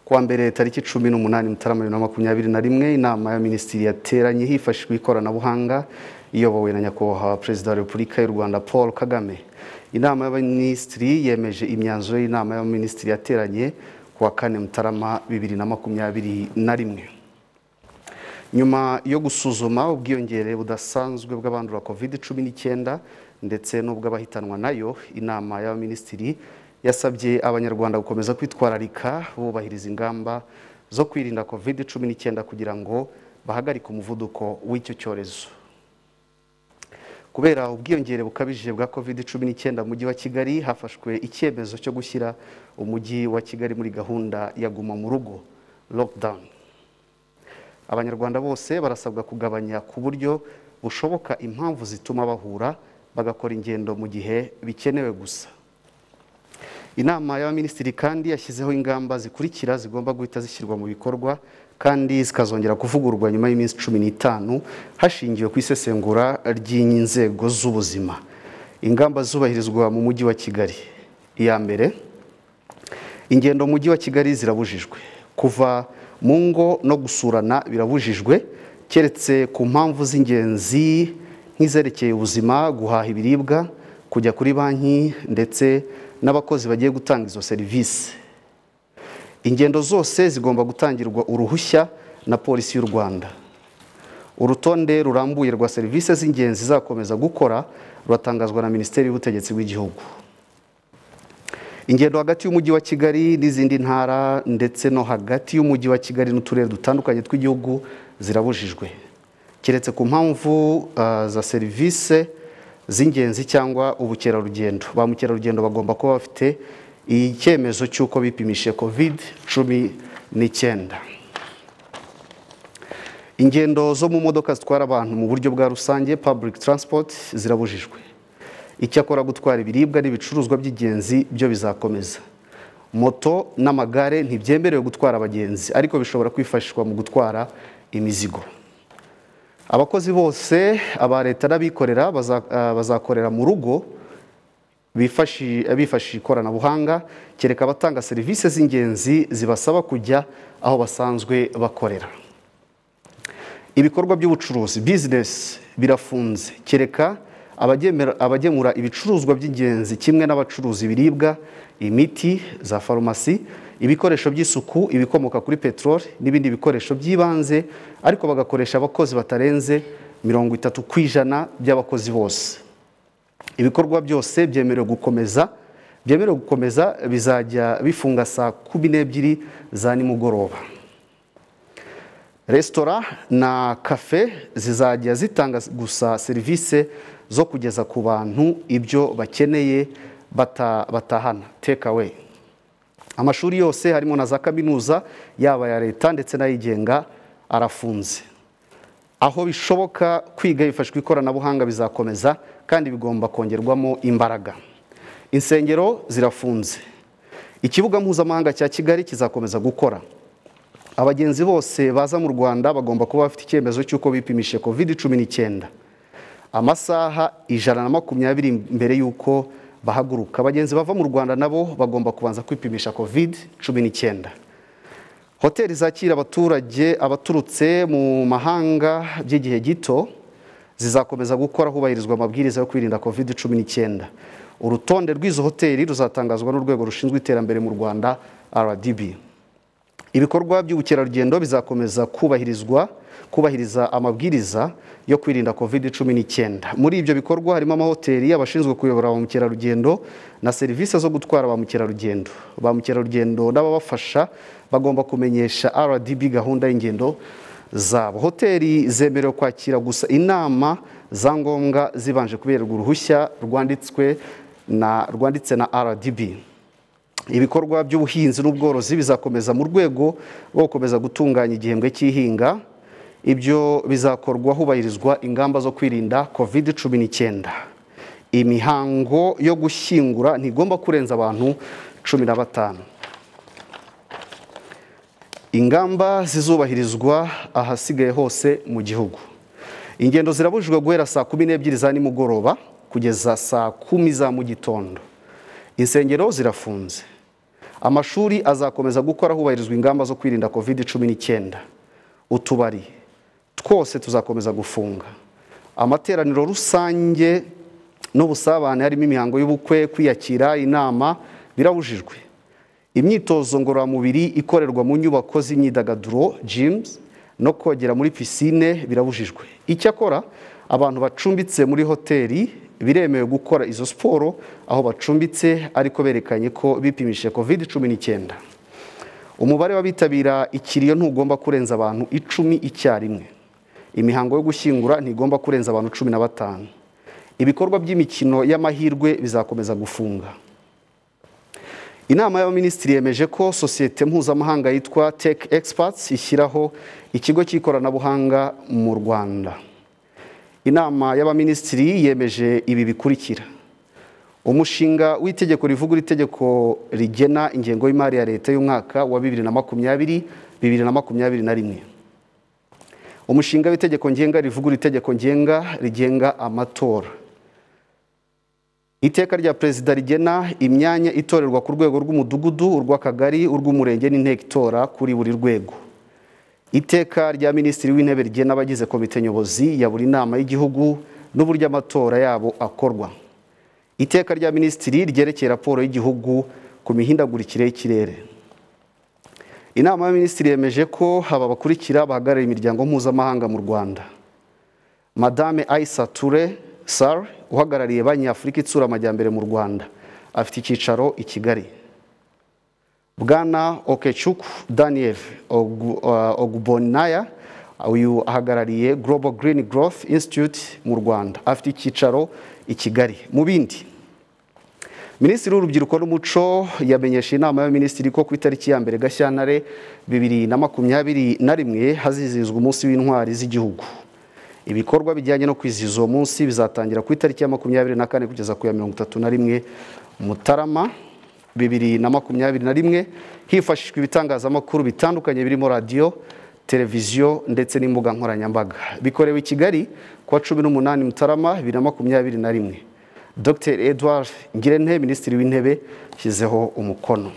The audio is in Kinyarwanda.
kuwa mbere tariki cumi n'umunani mutarama bibiri na makumyabiri na rimwe inama ya minisitiri yateranye hifashishijwe ikoranabuhanga iyobowe na nyakubahwa perezida wa repubulika y'u rwanda paul kagame inama y'abaminisitiri yemeje imyanzuro y'inama y'abaminisitiri yateranye kuwa kane mutarama bibiri na makumyabiri na rimwe nyuma yo gusuzuma ubwiyongere budasanzwe bw'abandura covid cumi n'icyenda ndetse n'ubw'abahitanwa nayo inama y'abaminisitiri yasabye abanyarwanda gukomeza kwitwararika bubahiriza ingamba zo kwirinda covid cumi n'icyenda kugira ngo bahagarike umuvuduko w'icyo cyorezo kubera ubwiyongere bukabije bwa covid cumi n'icyenda mu mujyi wa kigali hafashwe icyemezo cyo gushyira umujyi wa kigali muri gahunda ya guma mu rugo lockdown abanyarwanda bose barasabwa kugabanya ku buryo bushoboka impamvu zituma bahura bagakora ingendo mu gihe bikenewe gusa inama y'abaminisitiri kandi yashyizeho ingamba zikurikira zigomba guhita zishyirwa mu bikorwa kandi zikazongera kuvugururwa nyuma y'iminsi cumi n'itanu hashingiwe ku isesengura ry'inzego z'ubuzima ingamba zubahirizwa mu mujyi wa kigali iya mbere ingendo mu mujyi wa kigali zirabujijwe kuva mu ngo no gusurana birabujijwe keretse ku mpamvu z'ingenzi nk'izerekeye ubuzima guhaha ibiribwa kujya kuri banki ndetse n'abakozi bagiye gutanga izo serivisi ingendo zose zigomba gutangirwa uruhushya na polisi y'u rwanda urutonde rurambuye rwa serivisi z'ingenzi zakomeza gukora ruratangazwa na minisiteri y'ubutegetsi bw'igihugu ingendo hagati y'umujyi wa kigali n'izindi ntara ndetse no hagati y'umujyi wa kigali n'uturere dutandukanye tw'igihugu zirabujijwe keretse ku mpamvu uh, za serivisi z'ingenzi cyangwa ubukerarugendo ba mukerarugendo bagomba kuba bafite icyemezo cy'uko bipimishije covid cumi n'icyenda ingendo zo mu modoka zitwara abantu mu buryo bwa rusange public transport zirabujijwe icyakora gutwara ibiribwa n'ibicuruzwa by'ingenzi byo bizakomeza moto n'amagare ntibyemerewe gutwara abagenzi ariko bishobora kwifashishwa mu gutwara imizigo abakozi bose aba leta n'abikorera bazakorera mu rugo bifashishije ikoranabuhanga kereka abatanga serivisi z'ingenzi zibasaba kujya aho basanzwe bakorera ibikorwa by'ubucuruzi bizinesi birafunze kereka abagemura ibicuruzwa by'ingenzi kimwe n'abacuruza ibiribwa imiti za farumasi ibikoresho by'isuku ibikomoka kuri peteroli n'ibindi bikoresho by'ibanze ariko bagakoresha abakozi batarenze mirongo itatu ku ijana by'abakozi bose ibikorwa byose byemerewe gukomeza byemerewe gukomeza bizajya bifunga saa kumi n'ebyiri za nimugoroba resitora na kafe zizajya zitanga gusa serivisi zo kugeza ku bantu ibyo bakeneye batahana take away amashuri yose harimo na za kaminuza yaba aya leta ndetse n'ayigenga arafunze aho bishoboka kwiga hifashishwa ikoranabuhanga bizakomeza kandi bigomba kongerwamo imbaraga insengero zirafunze ikibuga mpuzamahanga cya kigali kizakomeza gukora abagenzi bose baza mu rwanda bagomba kuba bafite icyemezo cy'uko bipimishije covid cumi n'icyenda amasaha ijana na makumyabiri mbere y'uko bahaguruka abagenzi bava mu rwanda nabo bagomba kubanza kwipimisha covid cumi n'icyenda hoteli zakira abaturage abaturutse mu mahanga by'igihe gito zizakomeza gukora hubahirizwa amabwiriza yo kwirinda covid cumi n'icyenda urutonde rw'izo hoteli ruzatangazwa n'urwego rushinzwe iterambere mu rwanda rdb ibikorwa by'ubukerarugendo bizakomeza kubahirizwa kubahiriza amabwiriza yo kwirinda covid cumi n'icyenda muri ibyo bikorwa harimo amahoteli abashinzwe kuyobora ba mukerarugendo na serivisi zo gutwara ba mukerarugendo ba mukerarugendo n'ababafasha bagomba kumenyesha rdb gahunda y'ingendo zabo hoteli zemerewe kwakira gusa inama za ngombwa zibanje kuberwa uruhushya rwanditswe na rwanditse na rdb ibikorwa by'ubuhinzi n'ubworozi bizakomeza mu rwego rwo gukomeza gutunganya igihembwe cy'ihinga ibyo bizakorwa hubahirizwa ingamba zo kwirinda covid cumi n'icyenda imihango yo gushyingura ntigomba kurenza abantu cumi na batanu ingamba zizubahirizwa ahasigaye hose mu gihugu ingendo zirabujijwe guhera saa kumi n'ebyiri za nimugoroba kugeza saa kumi za mu gitondo insengero zirafunze amashuri azakomeza gukora hubahirizwa ingamba zo kwirinda covid cumi n'icyenda utubari twose tuzakomeza gufunga amateraniro rusange n'ubusabane harimo imihango y'ubukwe kwiyakira inama birabujijwe imyitozo ngororamubiri ikorerwa mu nyubako z'imyidagaduro jimuzi no kogera muri pisine birabujijwe icyakora abantu bacumbitse muri hoteli biremewe gukora izo siporo aho bacumbitse ariko berekanye ko bipimishije covid cumi n'icyenda umubare w'abitabira ikiriyo ntugomba kurenza abantu icumi icyarimwe imihango yo gushyingura ntigomba kurenza abantu cumi na batanu ibikorwa by'imikino y'amahirwe bizakomeza gufunga inama y'abaminisitiri yemeje ko sosiyete mpuzamahanga yitwa tech experts ishyiraho ikigo cy'ikoranabuhanga mu rwanda inama y'abaminisitiri yemeje ibi bikurikira umushinga w'itegeko rivugura itegeko rigena ingengo y'imari ya leta y'umwaka wa bibiri na makumyabiri bibiri na makumyabiri na rimwe umushinga w'itegeko ngenga rivugura itegeko ngenga rigenga amatora iteka rya perezida rigena imyanya itorerwa ku rwego rw'umudugudu urw'akagari urw'umurenge n'inteko itora kuri buri rwego iteka rya minisitiri w'intebe rigena abagize komite nyobozi ya buri nama y'igihugu n'uburyo amatora yabo akorwa iteka rya minisitiri ryerekeye raporo y'igihugu ku mihindagurikire y'ikirere inama y'abaminisitiri yemeje ko haba bakurikira bahagarariye imiryango mpuzamahanga mu rwanda madame ayisa ture sar uhagarariye banki afurika itsura amajyambere mu rwanda afite icyicaro i kigali bwana okecuku daniel ogubonaya uyu ahagarariye global green growth institute mu rwanda afite icyicaro i kigali mu bindi minisitiri w'urubyiruko n'umuco yamenyesha inama y'abaminisitiri ko ku itariki ya mbere gashyantare bibiri na makumyabiri na rimwe hazizihizwa umunsi w'intwari z'igihugu ibikorwa bijyanye no kwizihiza uwo munsi bizatangira ku itariki ya makumyabiri na kane kugeza ku ya mirongo itatu na rimwe mutarama bibiri na makumyabiri na rimwe hifashishwa ibitangazamakuru bitandukanye birimo radiyo televiziyo ndetse n'imbuga nkoranyambaga bikorewe i kigali kuwa cumi n'umunani mutarama bibiri na makumyabiri na rimwe dr edouard ngirente minisitiri w'intebe yashyizeho umukono